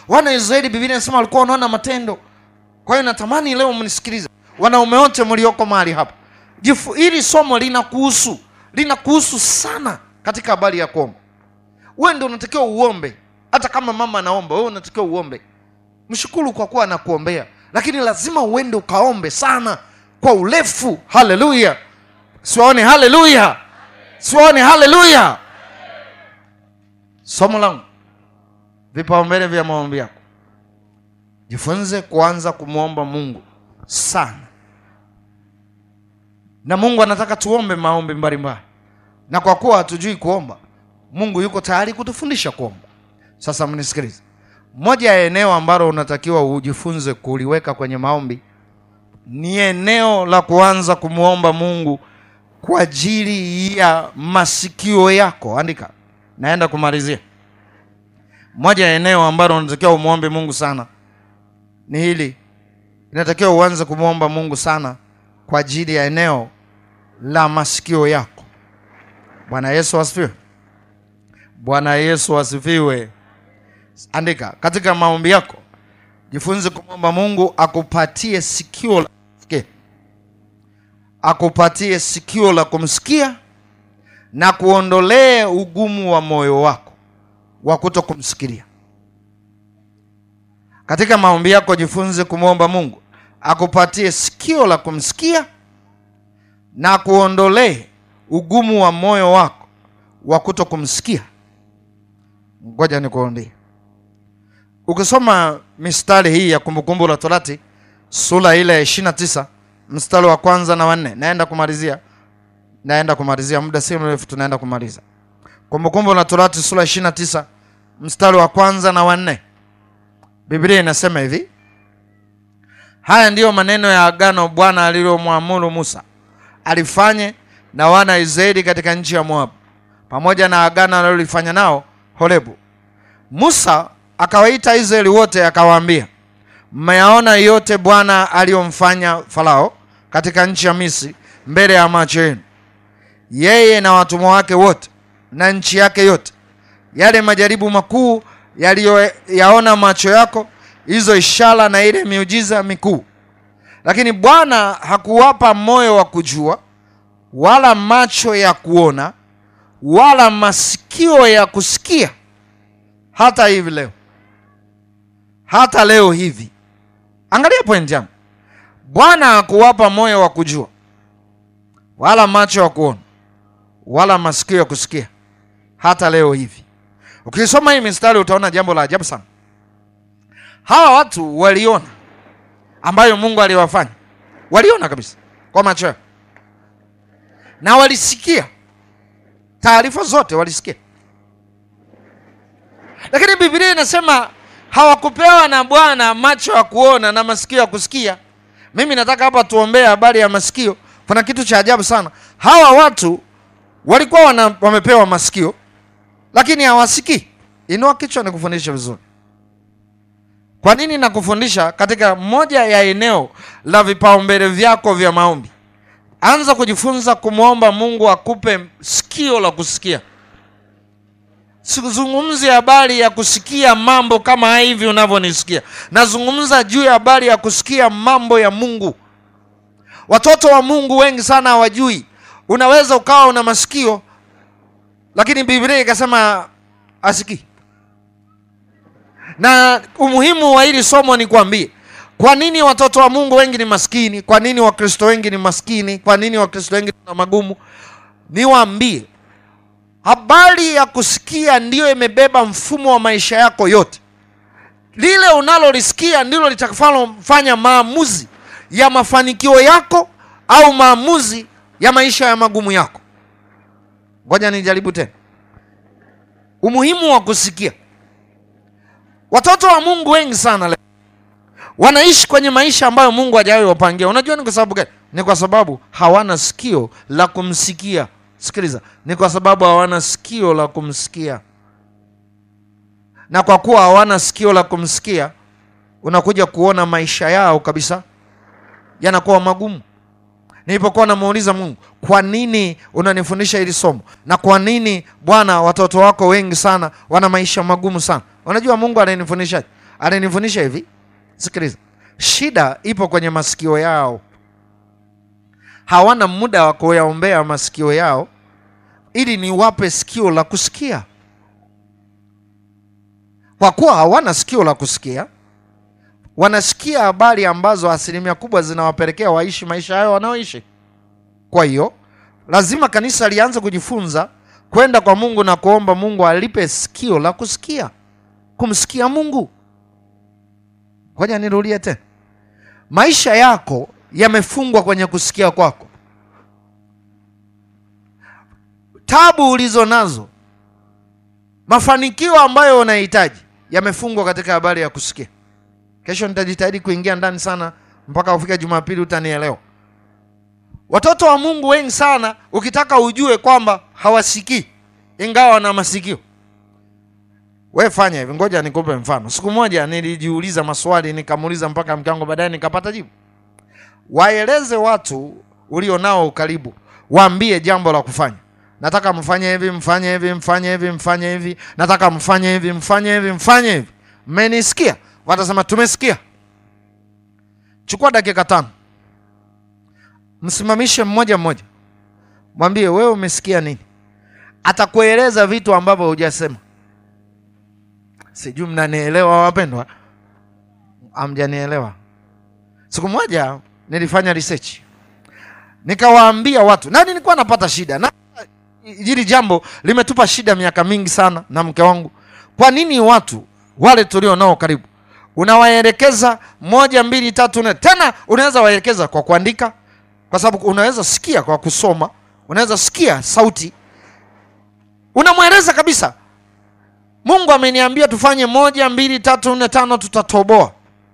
wana Israeli, Biblia inasema walikuwa wanaona matendo. Kwa hiyo natamani leo mnisikilize, wanaume wote mlioko mahali hapa, jifu hili somo linakuhusu, linakuhusu sana katika habari ya kuomba. Wewe ndio unatakiwa uombe, hata kama mama anaomba, wewe unatakiwa uombe. Mshukuru kwa kuwa anakuombea, lakini lazima uende ukaombe sana kwa urefu. Haleluya! siwaone haleluya, siwaone haleluya. Somo langu vipaumbele vya maombi yako, jifunze kuanza kumwomba Mungu sana, na Mungu anataka tuombe maombi mbalimbali, na kwa kuwa hatujui kuomba, Mungu yuko tayari kutufundisha kuomba. Sasa mnisikilize, moja ya eneo ambalo unatakiwa ujifunze kuliweka kwenye maombi ni eneo la kuanza kumwomba Mungu kwa ajili ya masikio yako. Andika, naenda kumalizia. Moja ya eneo ambalo unatakiwa umwombe Mungu sana ni hili, inatakiwa uanze kumwomba Mungu sana kwa ajili ya eneo la masikio yako. Bwana Yesu asifiwe. Bwana Yesu asifiwe. Andika katika maombi yako, jifunze kumwomba Mungu akupatie sikio la kusikia, akupatie sikio la kumsikia na kuondolee ugumu wa moyo wako wa kuto kumsikilia. Katika maombi yako, jifunze kumwomba Mungu akupatie sikio la kumsikia na kuondolee ugumu wa moyo wako wa kuto kumsikia. Ngoja nikuambie, ukisoma mistari hii ya Kumbukumbu la Torati sura ile ya ishirini na tisa mstari wa kwanza na wanne, naenda kumalizia, naenda kumalizia, muda si mrefu tunaenda kumaliza. Kumbukumbu la Torati sura ishirini na tisa mstari wa kwanza na wanne, Biblia inasema hivi: haya ndiyo maneno ya agano Bwana alilomwamuru Musa alifanye na wana Israeli katika nchi ya Moabu, pamoja na agano alilolifanya nao Horebu. Musa akawaita Israeli wote akawaambia, mmeyaona yote Bwana aliyomfanya Farao katika nchi ya Misri mbele ya macho yenu, yeye na watumwa wake wote na nchi yake yote, yale majaribu makuu yaliyoyaona macho yako, hizo ishara na ile miujiza mikuu. Lakini Bwana hakuwapa moyo wa kujua, wala macho ya kuona, wala masikio ya kusikia, hata hivi leo, hata leo hivi. Angalia point yangu, Bwana hakuwapa moyo wa kujua, wala macho ya kuona, wala masikio ya kusikia, hata leo hivi. Ukisoma hii mistari utaona jambo la ajabu sana. Hawa watu waliona ambayo Mungu aliwafanya, waliona kabisa kwa macho yao na walisikia taarifa zote, walisikia. Lakini Biblia inasema hawakupewa na Bwana macho ya kuona na masikio ya kusikia. Mimi nataka hapa tuombee habari ya masikio. Kuna kitu cha ajabu sana. Hawa watu walikuwa wana, wamepewa masikio lakini hawasikii. Inua kichwa nikufundishe vizuri. Kwa nini nakufundisha katika moja ya eneo la vipaumbele vyako vya maombi? Anza kujifunza kumwomba Mungu akupe sikio la kusikia. Sizungumzi habari ya kusikia mambo kama hivi unavyonisikia, nazungumza juu ya habari ya kusikia mambo ya Mungu. Watoto wa Mungu wengi sana hawajui. Unaweza ukawa una masikio lakini Biblia ikasema asikii. Na umuhimu wa hili somo ni kwambie, kwa nini watoto wa Mungu wengi ni maskini? Kwa nini Wakristo wengi ni maskini? Kwa nini Wakristo wengi na magumu? Niwaambie, habari ya kusikia ndiyo imebeba mfumo wa maisha yako yote. Lile unalolisikia ndilo litakafanya maamuzi ya mafanikio yako au maamuzi ya maisha ya magumu yako. Ngoja nijaribu tena, umuhimu wa kusikia. Watoto wa Mungu wengi sana leo wanaishi kwenye maisha ambayo Mungu hajawahi wapangia. Unajua ni kwa sababu gani? Ni kwa sababu hawana sikio la kumsikia. Sikiliza, ni kwa sababu hawana sikio la kumsikia, na kwa kuwa hawana sikio la kumsikia, unakuja kuona maisha yao kabisa yanakuwa magumu. Nilipokuwa namuuliza Mungu, kwa nini unanifundisha hili somo, na kwa nini Bwana watoto wako wengi sana wana maisha magumu sana? Unajua Mungu ananifundishaje? alinifundisha hivi, sikiliza, shida ipo kwenye masikio yao. Hawana muda wa kuyaombea masikio yao ili niwape sikio la kusikia. Kwa kuwa hawana sikio la kusikia, wanasikia habari ambazo asilimia kubwa zinawapelekea waishi maisha hayo wanaoishi. Kwa hiyo lazima kanisa lianze kujifunza kwenda kwa Mungu na kuomba Mungu alipe sikio la kusikia, kumsikia Mungu. Ngoja nirudie tena, maisha yako yamefungwa kwenye kusikia kwako. Tabu ulizo nazo, mafanikio ambayo unahitaji yamefungwa katika habari ya kusikia. Kesho nitajitahidi kuingia ndani sana, mpaka ufika Jumapili utanielewa. Watoto wa Mungu wengi sana, ukitaka ujue kwamba hawasikii ingawa wana masikio, we fanya hivi. Ngoja nikupe mfano. Siku moja nilijiuliza maswali, nikamuuliza mpaka mke wangu, baadaye nikapata jibu. Waeleze watu ulio nao karibu, waambie jambo la kufanya. Nataka mfanye hivi, mfanye hivi, mfanye hivi, mfanye hivi, nataka mfanye hivi, mfanye hivi, mfanye hivi. Mmenisikia? Watasema tumesikia. Chukua dakika tano msimamishe mmoja mmoja, mwambie wewe umesikia nini. Atakueleza vitu ambavyo hujasema. Sijui mnanielewa wapendwa? Amjanielewa? Siku moja nilifanya research, nikawaambia watu, na nilikuwa napata shida na hili jambo limetupa shida miaka mingi sana na mke wangu. Kwa nini watu wale tulio nao karibu unawaelekeza moja mbili tatu nne, tena unaweza waelekeza kwa kuandika kwa sababu unaweza sikia kwa kusoma, unaweza sikia sauti, unamweleza kabisa, Mungu ameniambia tufanye moja mbili tatu nne tano, tutatoboa,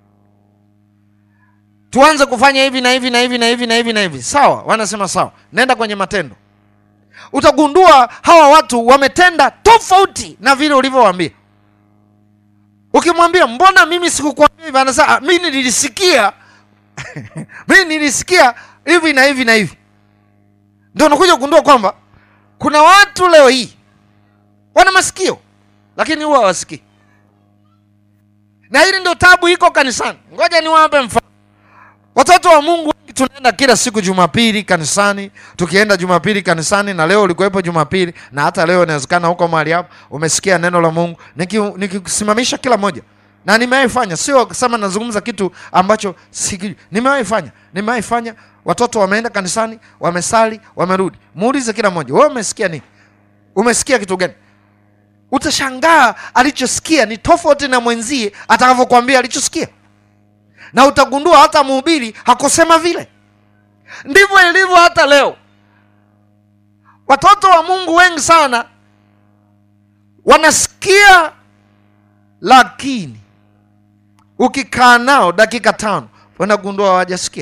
tuanze kufanya hivi na hivi na hivi na hivi na hivi na hivi. Sawa, wanasema sawa, nenda kwenye matendo. Utagundua hawa watu wametenda tofauti na vile ulivyowaambia. Ukimwambia mbona mimi sikukwambia hivi, anasema mimi nilisikia mimi nilisikia hivi na hivi na hivi. Ndio unakuja kugundua kwamba kuna watu leo hii wana masikio lakini huwa hawasikii, na hili ndio tabu iko kanisani. Ngoja niwape mfano. Watoto wa Mungu wengi tunaenda kila siku Jumapili kanisani, tukienda Jumapili kanisani, na leo ulikuwepo Jumapili, na hata leo inawezekana huko mahali hapo umesikia neno la Mungu, nikisimamisha kila moja na nimewahi fanya, sio kusema nazungumza kitu ambacho si, nimewahi fanya, nimewahi fanya. Watoto wameenda kanisani, wamesali, wamerudi. Muulize kila mmoja, wewe umesikia nini? Umesikia kitu gani? Utashangaa alichosikia ni tofauti na mwenzie atakavyokuambia alichosikia, na utagundua hata mhubiri hakusema vile. Ndivyo ilivyo hata leo. Watoto wa Mungu wengi sana wanasikia lakini ukikaa nao dakika tano wanagundua hawajasikia.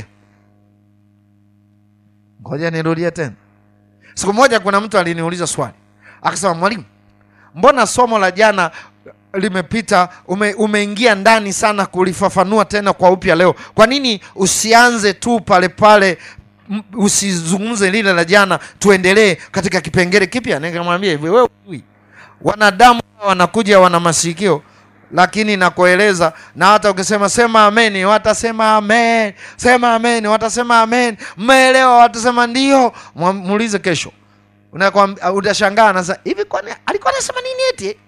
Ngoja nirudie tena. Siku moja kuna mtu aliniuliza swali akasema, mwalimu, mbona somo la jana limepita, ume, umeingia ndani sana kulifafanua tena kwa upya leo. Kwa nini usianze tu pale pale, usizungumze lile la jana, tuendelee katika kipengele kipya? Nikamwambia hivi, wewe hujui wanadamu wanakuja wana masikio lakini nakueleza, na hata ukisema sema ameni, watasema amen, sema ameni, watasema amen, mmeelewa, watasema ndio. Muulize kesho, utashangaa nasa hivi, kwani alikuwa anasema nini eti?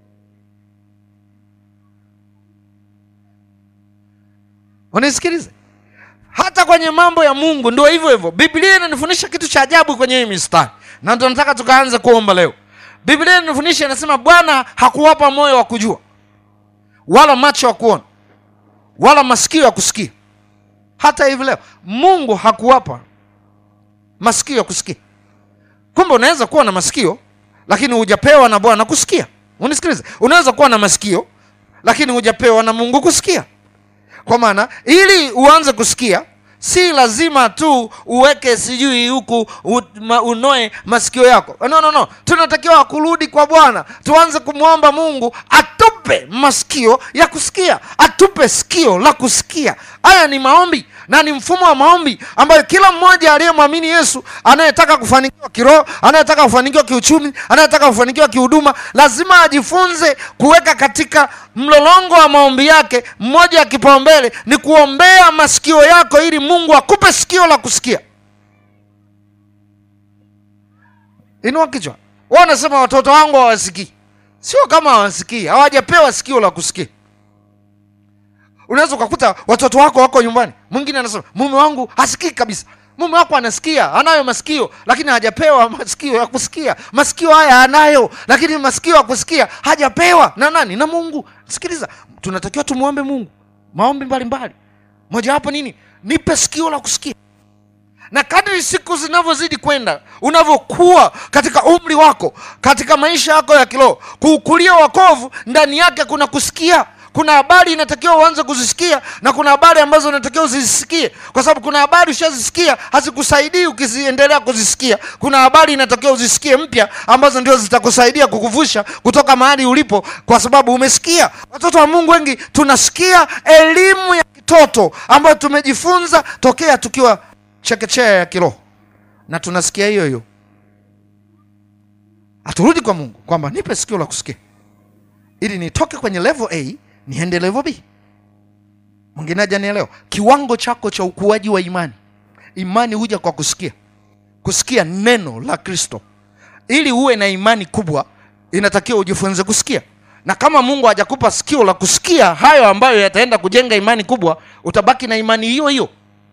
Unisikilize, hata kwenye mambo ya Mungu ndio hivyo hivyo. Biblia inanifundisha kitu cha ajabu kwenye hii mistari, na ndio nataka tukaanze kuomba leo. Biblia inanifundisha inasema, Bwana hakuwapa moyo wa kujua wala macho ya kuona wala masikio ya kusikia. Hata hivi leo Mungu hakuwapa masikio ya kusikia. Kumbe unaweza kuwa na masikio lakini hujapewa na Bwana kusikia. Unisikilize, unaweza kuwa na masikio lakini hujapewa na Mungu kusikia. Kwa maana ili uanze kusikia si lazima tu uweke sijui huku u- ma- unoe masikio yako no, no, no. tunatakiwa kurudi kwa bwana tuanze kumwomba mungu atupe masikio ya kusikia atupe sikio la kusikia haya ni maombi na ni mfumo wa maombi ambayo kila mmoja aliyemwamini yesu anayetaka kufanikiwa kiroho anayetaka kufanikiwa kiuchumi anayetaka kufanikiwa kihuduma lazima ajifunze kuweka katika mlolongo wa maombi yake mmoja ya kipaumbele ni kuombea masikio yako ili mungu akupe sikio la kusikia inua kichwa wa unasema watoto wangu hawasikii sio kama hawasikii hawajapewa sikio la kusikia unaweza ukakuta watoto wako wako nyumbani mwingine anasema mume wangu hasikii kabisa mume wako anasikia anayo masikio lakini hajapewa masikio ya kusikia masikio haya anayo lakini masikio ya kusikia hajapewa na nani na mungu sikiliza tunatakiwa tumwombe mungu maombi mbalimbali mojawapo nini nipe sikio la kusikia na kadri siku zinavyozidi kwenda unavyokuwa katika umri wako katika maisha yako ya kiroho kuukulia wakovu ndani yake kuna kusikia kuna habari inatakiwa uanze kuzisikia na kuna habari ambazo unatakiwa uzisikie kwa sababu kuna habari ushazisikia hazikusaidii ukiziendelea kuzisikia kuna habari inatakiwa uzisikie mpya ambazo ndio zitakusaidia kukuvusha kutoka mahali ulipo kwa sababu umesikia watoto wa mungu wengi tunasikia elimu ya kitoto ambayo tumejifunza tokea tukiwa chekechea ya kiroho na tunasikia hiyo hiyo haturudi kwa mungu kwamba nipe sikio la kusikia ili nitoke kwenye level a niende level b mwingine hajanielewa kiwango chako cha ukuaji wa imani imani huja kwa kusikia kusikia neno la kristo ili uwe na imani kubwa inatakiwa ujifunze kusikia na kama mungu hajakupa sikio la kusikia hayo ambayo yataenda kujenga imani kubwa utabaki na imani hiyo hiyo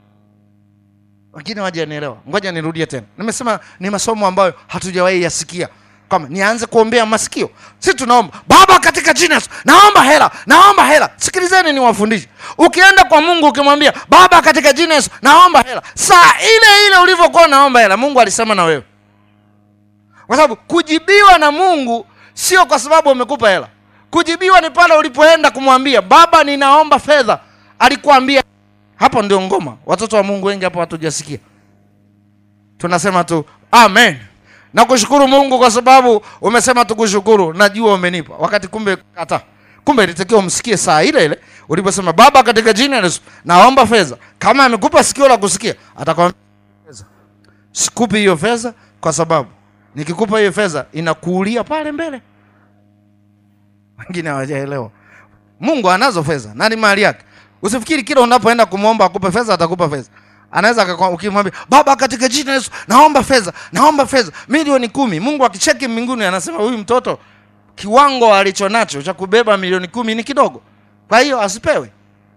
wengine wajanielewa ngoja nirudie tena nimesema ni masomo ambayo hatujawahi yasikia kama nianze kuombea masikio si tunaomba baba katika jina la Yesu, naomba hela naomba hela sikilizeni niwafundishe ukienda kwa mungu ukimwambia baba katika jina la Yesu, naomba hela saa ile ile ulivyokuwa unaomba hela mungu alisema na wewe kwa sababu kujibiwa na mungu sio kwa sababu amekupa hela kujibiwa ni pale ulipoenda kumwambia baba ninaomba fedha alikuambia hapo ndio ngoma watoto wa mungu wengi hapo hatujasikia tunasema tu amen nakushukuru mungu kwa sababu umesema tukushukuru najua umenipa wakati kumbe kata kumbe ilitakiwa umsikie saa ile ile uliposema baba katika jina la Yesu naomba fedha kama amekupa sikio la kusikia atakwambia fedha sikupi hiyo fedha kwa sababu nikikupa hiyo fedha inakuulia pale mbele wengine hawajaelewa mungu anazo fedha nani mali yake usifikiri kila unapoenda kumwomba akupe fedha atakupa fedha anaweza akakwa- ukimwambia baba katika jina la yesu naomba fedha naomba fedha milioni kumi mungu akicheki mbinguni anasema huyu mtoto kiwango alicho nacho cha kubeba milioni kumi ni kidogo kwa hiyo asipewe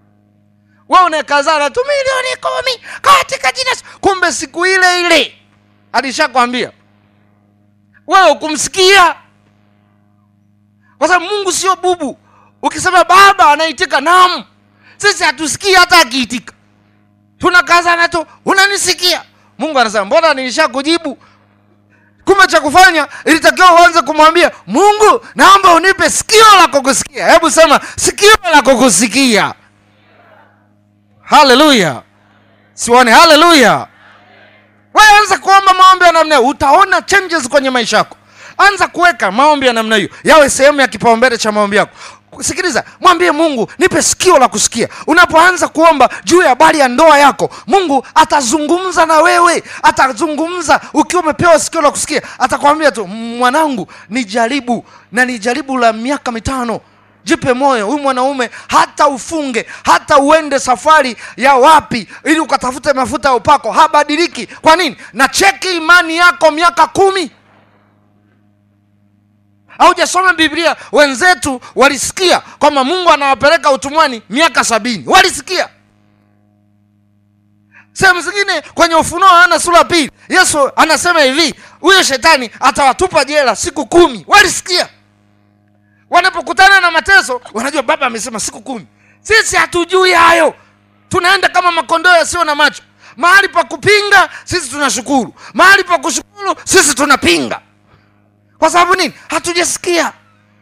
we unakazana tu milioni kumi katika jina la Yesu. kumbe siku ile ile alishakwambia wewe ukumsikia kwa sababu mungu sio bubu ukisema baba anaitika naam sisi hatusikii hata akiitika tunakazana tu unanisikia mungu anasema mbona nilisha kujibu kumbe cha kufanya ilitakiwa uanze kumwambia mungu naomba unipe sikio la kukusikia hebu sema sikio la kukusikia haleluya sione haleluya wewe anza kuomba maombi ya namna hiyo utaona changes kwenye maisha yako anza kuweka maombi ya namna hiyo yawe sehemu ya kipaumbele cha maombi yako sikiliza mwambie mungu nipe sikio la kusikia unapoanza kuomba juu ya habari ya ndoa yako mungu atazungumza na wewe atazungumza ukiwa umepewa sikio la kusikia atakwambia tu mwanangu ni jaribu na ni jaribu la miaka mitano jipe moyo huyu mwanaume hata ufunge hata uende safari ya wapi ili ukatafute mafuta ya upako habadiliki kwa nini na cheki imani yako miaka kumi haujasoma biblia wenzetu walisikia kwamba mungu anawapeleka utumwani miaka sabini walisikia sehemu zingine kwenye ufunuo ana sura pili yesu anasema hivi huyo shetani atawatupa jela siku kumi walisikia wanapokutana na mateso wanajua baba amesema siku kumi sisi hatujui hayo tunaenda kama makondoo yasio na macho mahali pa kupinga sisi tunashukuru mahali pa kushukuru sisi tunapinga kwa sababu nini hatujasikia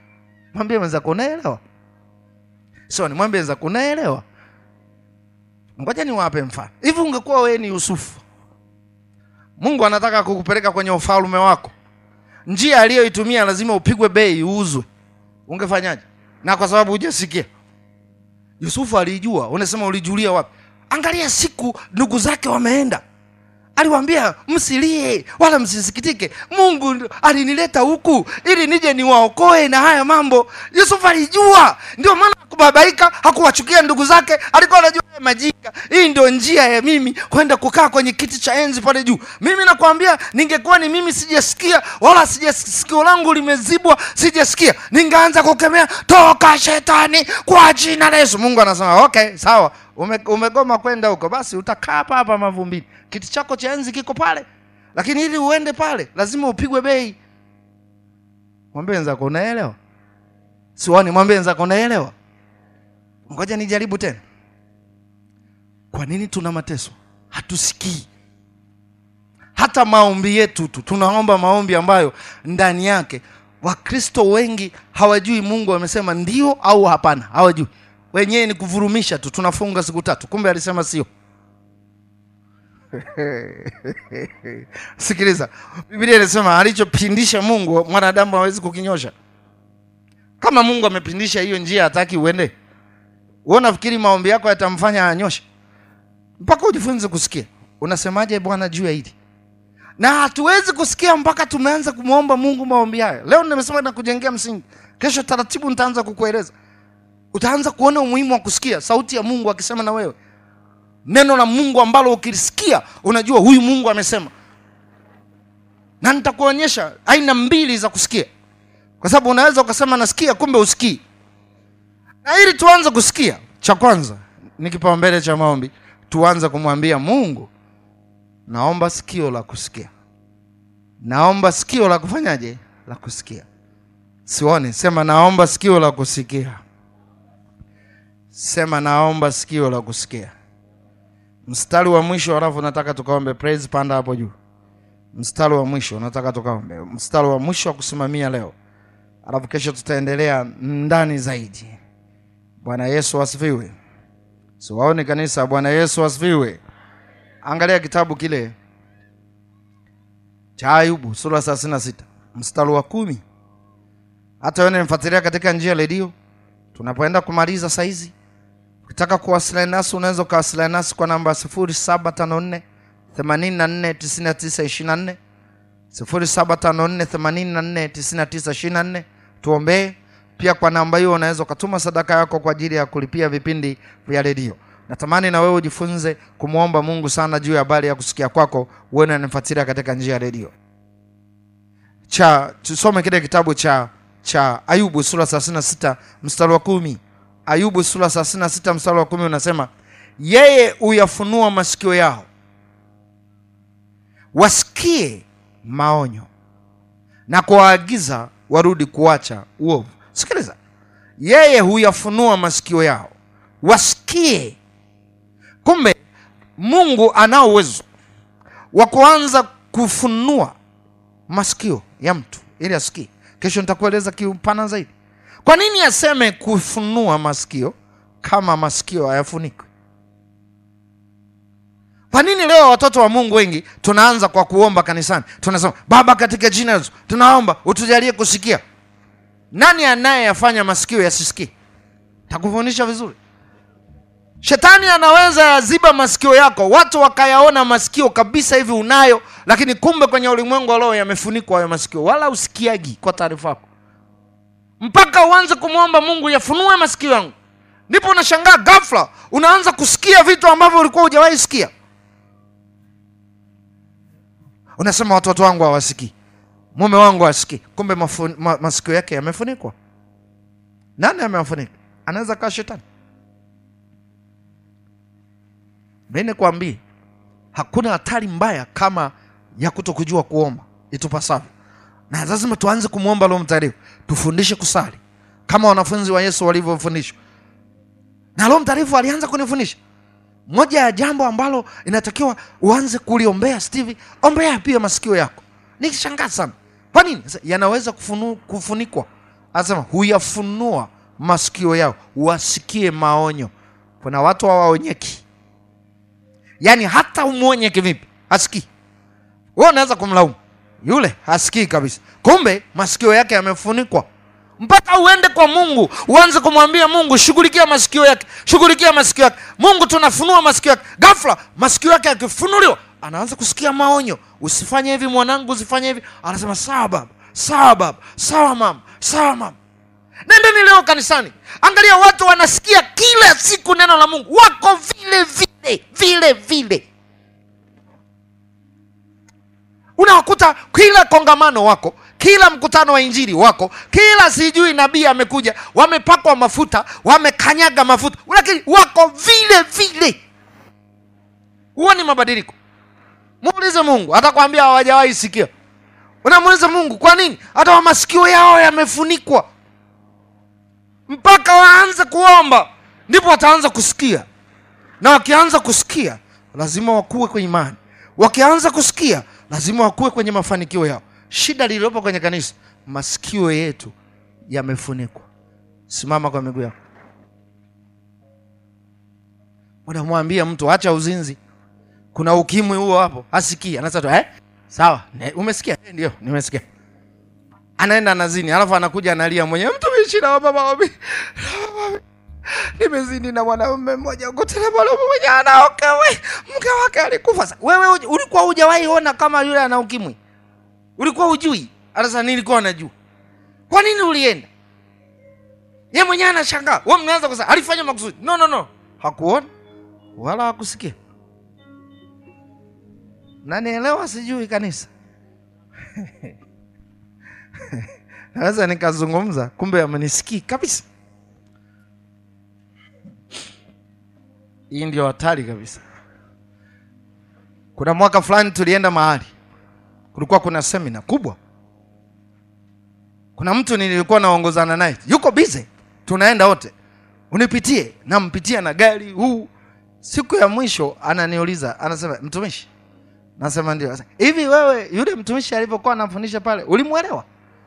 mwambie mwenzako unaelewa sio ni mwambie mwenzako unaelewa ngoja niwape mfano hivi ungekuwa wewe ni yusufu mungu anataka kukupeleka kwenye ufalme wako njia aliyoitumia lazima upigwe bei uuzwe ungefanyaje na kwa sababu hujasikia yusufu alijua unasema ulijulia wapi angalia siku ndugu zake wameenda aliwaambia msilie wala msisikitike mungu ndo- alinileta huku ili nije niwaokoe na haya mambo yusufu alijua ndio maana hakubabaika hakuwachukia ndugu zake alikuwa anajua haya majinga hii ndio njia ya mimi kwenda kukaa kwenye kiti cha enzi pale juu mimi nakwambia ningekuwa ni mimi sijasikia wala sija sikio langu limezibwa sijasikia ningeanza kukemea toka shetani kwa jina la yesu mungu anasema okay sawa ume, umegoma kwenda huko basi utakaa hapa hapa mavumbini kiti chako cha enzi kiko pale lakini ili uende pale lazima upigwe bei mwambie wenzako unaelewa siwani mwambie wenzako unaelewa ngoja nijaribu tena kwa nini tuna mateso hatusikii hata maombi yetu tu tunaomba maombi ambayo ndani yake wakristo wengi hawajui mungu amesema ndio au hapana hawajui wenyewe ni kuvurumisha tu tunafunga siku tatu kumbe alisema sio sikiliza biblia inasema alichopindisha mungu mwanadamu hawezi kukinyosha kama mungu amepindisha hiyo njia hataki uende wewe unafikiri maombi yako yatamfanya anyoshe mpaka ujifunze kusikia unasemaje bwana juu ya hili na hatuwezi kusikia mpaka tumeanza kumwomba mungu maombi hayo leo nimesema na kujengea msingi kesho taratibu nitaanza kukueleza utaanza kuona umuhimu wa kusikia sauti ya mungu akisema na wewe neno la mungu ambalo ukilisikia unajua huyu mungu amesema na nitakuonyesha aina mbili za kusikia kwa sababu unaweza ukasema nasikia kumbe usikii na ili tuanze kusikia cha kwanza ni kipaumbele cha maombi tuanze kumwambia mungu naomba sikio la kusikia naomba sikio la kufanyaje la kusikia sioni sema naomba sikio la kusikia sema naomba sikio la kusikia mstari wa mwisho alafu nataka tukaombe praise panda hapo juu mstari wa mwisho nataka tukaombe mstari wa mwisho wa kusimamia leo alafu kesho tutaendelea ndani zaidi bwana yesu asifiwe siwaoni kanisa bwana yesu asifiwe angalia kitabu kile cha ayubu sura thelathini na sita mstari wa kumi hata wewe nimfuatilia katika njia ya redio tunapoenda kumaliza saizi ukitaka kuwasiliana nasi unaweza ukawasiliana nasi kwa namba 0754 84 99 24 0754849924 tuombee pia kwa namba hiyo unaweza ukatuma sadaka yako kwa ajili ya kulipia vipindi vya redio natamani na wewe ujifunze kumwomba mungu sana juu ya habari ya kusikia kwako uwe unanifuatilia katika njia ya redio cha tusome kile kitabu cha cha ayubu sura 36 mstari wa kumi ayubu sura 36 mstari wa kumi unasema yeye huyafunua masikio yao wasikie maonyo na kuwaagiza warudi kuacha uovu sikiliza yeye huyafunua masikio yao wasikie kumbe mungu anao uwezo wa kuanza kufunua masikio ya mtu ili asikie kesho nitakueleza kiupana zaidi kwa nini aseme kufunua masikio kama masikio hayafunikwi kwa nini leo watoto wa mungu wengi tunaanza kwa kuomba kanisani tunasema baba katika jina la yesu tunaomba utujalie kusikia nani anayeyafanya masikio yasisikie takufundisha vizuri shetani anaweza yaziba masikio yako watu wakayaona masikio kabisa hivi unayo lakini kumbe kwenye ulimwengu wa roho yamefunikwa hayo masikio wala usikiagi kwa taarifa yako mpaka uanze kumwomba mungu yafunue masikio yangu ndipo unashangaa ghafla unaanza kusikia vitu ambavyo ulikuwa hujawahi sikia unasema watoto wangu hawasikii mume wangu hawasikii kumbe mafu, ma, masikio yake yamefunikwa nani amewafunika anaweza kaa shetani mi nikwambie hakuna hatari mbaya kama ya kuto kujua kuomba itupasavyo na lazima tuanze kumwomba roho mtakatifu tufundishe kusali kama wanafunzi wa yesu walivyofundishwa na roho mtakatifu alianza kunifundisha moja ya jambo ambalo inatakiwa uanze kuliombea steve ombea pia masikio yako nikishangaa sana kwa nini Sasa, yanaweza kufunu, kufunikwa anasema huyafunua masikio yao wasikie maonyo kuna watu hawaonyeki yaani hata umwonye kivipi hasikii wewe unaweza kumlaumu yule hasikii kabisa kumbe masikio yake yamefunikwa mpaka uende kwa mungu uanze kumwambia mungu shughulikia masikio yake shughulikia masikio yake mungu tunafunua masikio yake ghafla masikio yake yakifunuliwa anaanza kusikia maonyo usifanye hivi mwanangu usifanye hivi anasema sawa baba sawa baba sawa mama sawa mama nendeni leo kanisani angalia watu wanasikia kila siku neno la mungu wako vile vile vile vile unawakuta kila kongamano wako kila mkutano wa injili wako kila sijui nabii amekuja wamepakwa mafuta wamekanyaga mafuta lakini wako vile vile huo ni mabadiliko muulize mungu atakwambia hawajawahi sikia unamuuliza mungu kwa nini hata wa masikio yao yamefunikwa mpaka waanze kuomba ndipo wataanza kusikia na wakianza kusikia lazima wakuwe kwenye imani wakianza kusikia lazima wakuwe kwenye mafanikio yao shida lililopo kwenye kanisa masikio yetu yamefunikwa simama kwa miguu yako unamwambia mtu acha uzinzi kuna ukimwi huo hapo hasikii anasema tu eh? sawa ne, umesikia eh, ndio nimesikia anaenda nazini alafu anakuja analia mwenyewe mtumishi na baba wapi nimezini na mwanaume mmoja huko tena mwanaume mwenye anaoka we mke wake alikufa Sa- wewe uj- ulikuwa hujawahi ona kama yule ana ukimwi ulikuwa hujui anasema nilikuwa najua kwa nini ulienda ye mwenyewe anashangaa we mnaanza kusema alifanya makusudi no no no hakuona wala hakusikia nanielewa sijui kanisa naweza nikazungumza kumbe amenisikii kabisa hii ndio hatari kabisa kuna mwaka fulani tulienda mahali kulikuwa kuna semina kubwa kuna mtu nilikuwa naongozana naye yuko bize tunaenda wote unipitie nampitia na gari huu siku ya mwisho ananiuliza anasema mtumishi nasema ndio Sasa, hivi wewe yule mtumishi alivyokuwa anafundisha pale ulimwelewa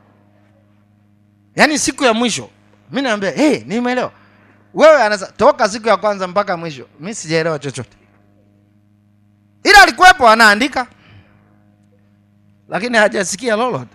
yaani siku ya mwisho mi naambia hey, nimeelewa wewe anasa toka siku ya kwanza mpaka mwisho mi sijaelewa chochote ila alikuwepo anaandika lakini hajasikia lolote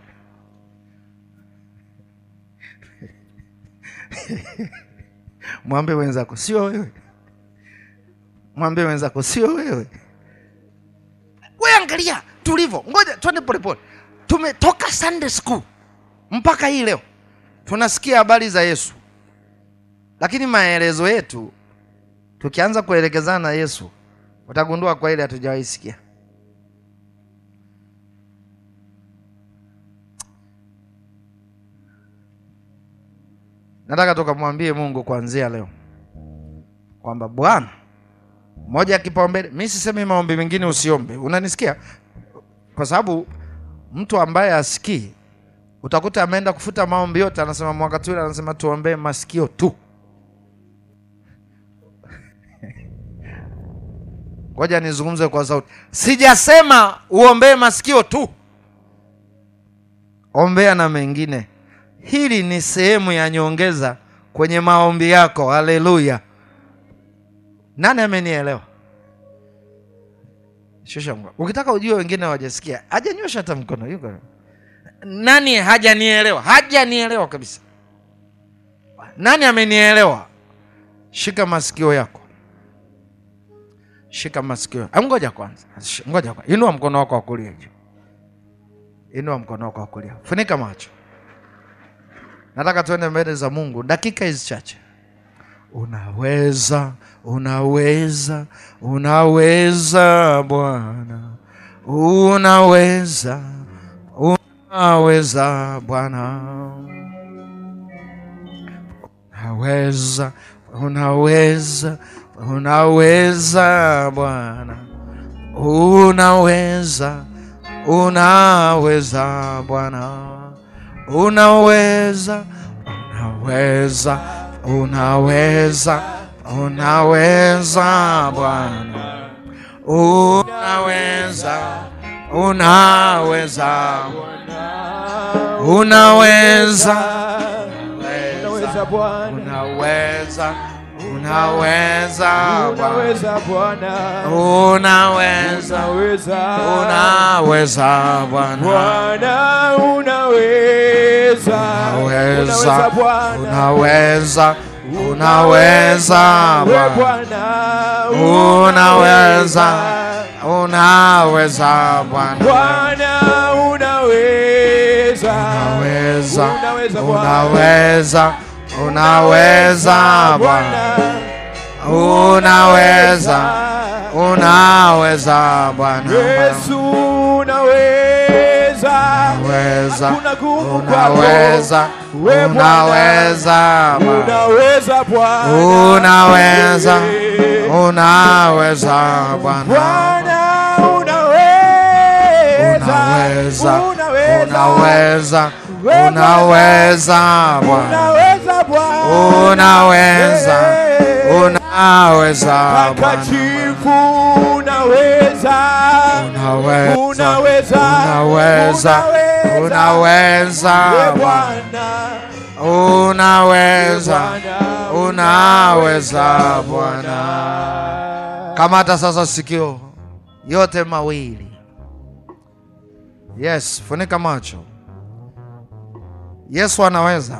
mwambie wenzako sio wewe mwambie wenzako sio wewe we angalia tulivyo ngoja twende polepole tumetoka sunday school mpaka hii leo tunasikia habari za yesu lakini maelezo yetu tukianza kuelekezana na yesu utagundua kwa ile hatujawahi sikia nataka tukamwambie mungu kuanzia leo kwamba bwana moja ya kipaumbele mi sisemi maombi mengine usiombe unanisikia kwa sababu mtu ambaye asikii utakuta ameenda kufuta maombi yote anasema mwaka tu anasema tuombee masikio tu ngoja nizungumze kwa sauti sijasema uombee masikio tu ombea na mengine hili ni sehemu ya nyongeza kwenye maombi yako haleluya nani amenielewa shusha mkono ukitaka ujue wengine hawajasikia hajanyosha hata mkono yuko nani hajanielewa hajanielewa kabisa nani amenielewa shika masikio yako shika masikio Ah, ngoja kwanza Sh- ngoja kwanza inua mkono wako wa kulia juu inua mkono wako wa kulia funika macho nataka tuende mbele za mungu dakika hizi chache unaweza unaweza unaweza bwana unaweza unaweza bwana unaweza unaweza unaweza bwana unaweza unaweza bwana unaweza unaweza unaweza unaweza bwana unaweza unaweza unaweza Unaweza Bwana, unaweza unaweza Bwana, unaweza Bwana, unaweza, unaweza unaweza Bwana, Bwana, unaweza, unaweza Bwana, unaweza, unaweza We Bwana, Bwana, unaweza, unaweza Bwana, Bwana, unaweza, unaweza, unaweza Bwana, unaweza, unaweza Bwana, unaweza, unaweza Bwana, Yesu unaweza, unaweza, hakuna nguvu kwako. unaweza, We Bwana, unaweza Bwana. unaweza Bwana, Unaweza, Yeah. unaweza Bwana, Bwana unaweza, unaweza, unaweza, We unaweza Bwana, unaweza Bwana, unaweza, Yeah. unaweza Bwana, Takatifu unaweza, unaweza, unaweza, unaweza, unaweza We Bwana, Bwana, unaweza, Bwana, unaweza Bwana. Kamata sasa sikio yote mawili. Yes, funika macho. Yesu anaweza.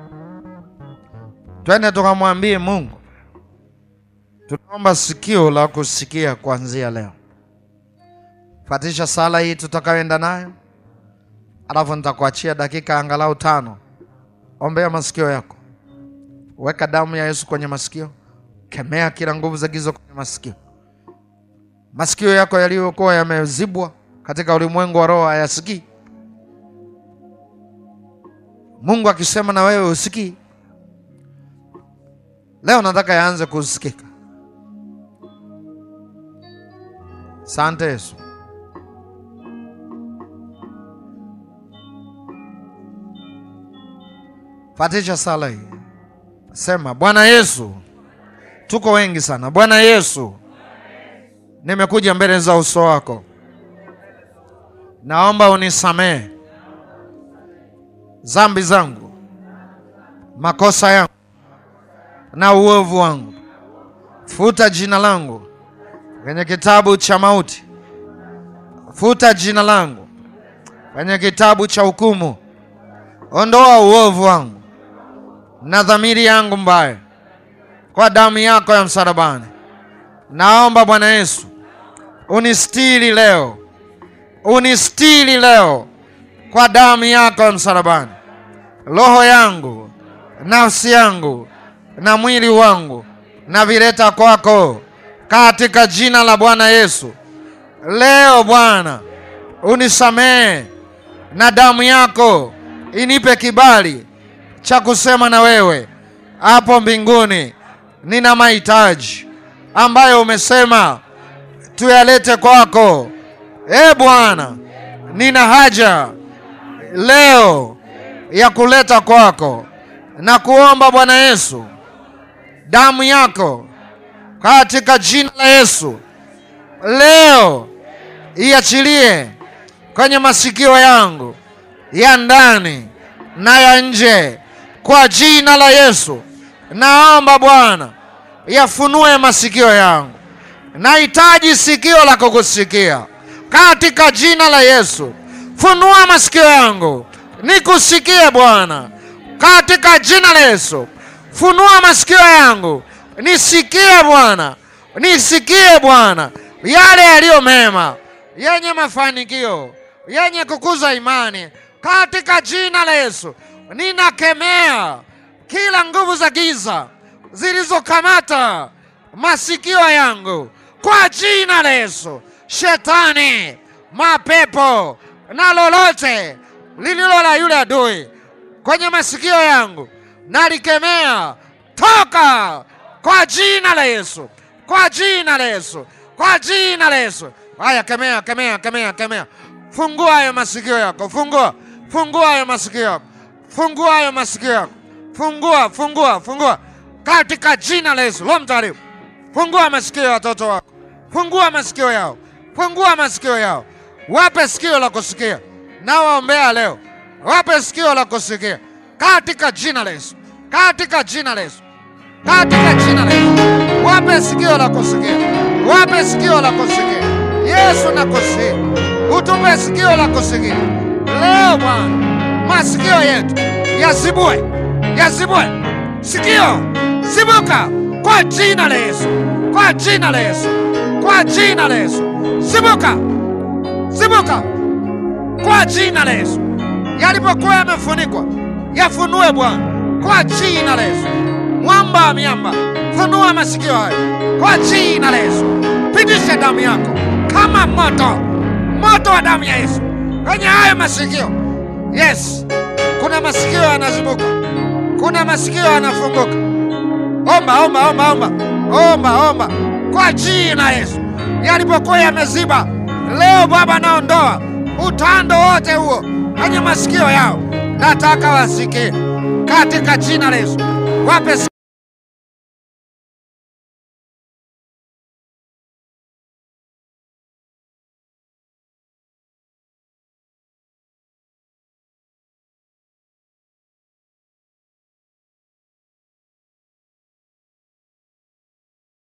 Twende tukamwambie Mungu, tunaomba sikio la kusikia kuanzia leo. Fatisha sala hii tutakayoenda nayo, alafu nitakuachia dakika angalau tano. Ombea masikio yako, weka damu ya Yesu kwenye masikio, kemea kila nguvu za giza kwenye masikio. Masikio yako yaliyokuwa yamezibwa katika ulimwengu wa roho hayasikii. Mungu akisema na wewe usikii, leo nataka yaanze kusikika. Asante Yesu. Fatisha sala hii, sema Bwana Yesu, tuko wengi sana. Bwana Yesu, nimekuja mbele za uso wako, naomba unisamehe dhambi zangu, makosa yangu na uovu wangu. Futa jina langu kwenye kitabu cha mauti, futa jina langu kwenye kitabu cha hukumu. Ondoa uovu wangu na dhamiri yangu mbaya kwa damu yako ya msalabani. Naomba Bwana Yesu unistiri leo, unistiri leo kwa damu yako ya msalabani. Roho yangu, nafsi yangu na mwili wangu navileta kwako katika jina la Bwana Yesu. Leo Bwana unisamehe na damu yako inipe kibali cha kusema na wewe hapo mbinguni. Nina mahitaji ambayo umesema tuyalete kwako. E Bwana, nina haja leo ya kuleta kwako na kuomba Bwana Yesu, damu yako katika jina la Yesu leo iachilie kwenye masikio yangu ya ndani na ya nje kwa jina la Yesu. Naomba Bwana yafunue masikio yangu, nahitaji sikio la kukusikia katika jina la Yesu. Funua masikio yangu nikusikie Bwana, katika jina la Yesu. Funua masikio yangu nisikie Bwana, nisikie Bwana yale yaliyo mema, yenye mafanikio, yenye kukuza imani, katika jina la Yesu. Ninakemea kila nguvu za giza zilizokamata masikio yangu kwa jina la Yesu. Shetani, mapepo na lolote lililo la yule adui kwenye masikio yangu nalikemea, toka kwa jina la Yesu, kwa jina la Yesu, kwa jina la Yesu. Haya, kemea, kemea, kemea, kemea. Fungua hayo masikio yako, fungua, fungua hayo masikio yako, fungua hayo masikio yako, fungua, fungua, fungua katika jina la Yesu. Roho Mtakatifu, fungua masikio ya watoto wako, fungua masikio yao, fungua masikio yao, wape sikio la kusikia. Na waombea leo, wape sikio la kusikia katika jina la Yesu, katika jina la Yesu. katika jina la Yesu. Wape sikio la kusikia, wape sikio la kusikia. Yesu nakusihi, utupe sikio la kusikia leo Bwana, masikio yetu yazibue, yazibue sikio, zibuka kwa jina la Yesu, kwa jina la Yesu, kwa jina la Yesu, zibuka, zibuka kwa jina la Yesu. Yalipokuwa yamefunikwa yafunue Bwana, kwa jina la Yesu. Mwamba wa miamba, funua masikio hayo kwa jina la Yesu. Pitisha damu yako kama moto, moto wa damu ya Yesu kwenye hayo masikio. Yes, kuna masikio yanazibuka, kuna masikio yanafunguka. Omba, omba, omba, omba, omba, omba kwa jina la Yesu. Yalipokuwa yameziba, leo Baba naondoa utando wote huo kwenye masikio yao, nataka wasikie katika jina la Yesu. Wape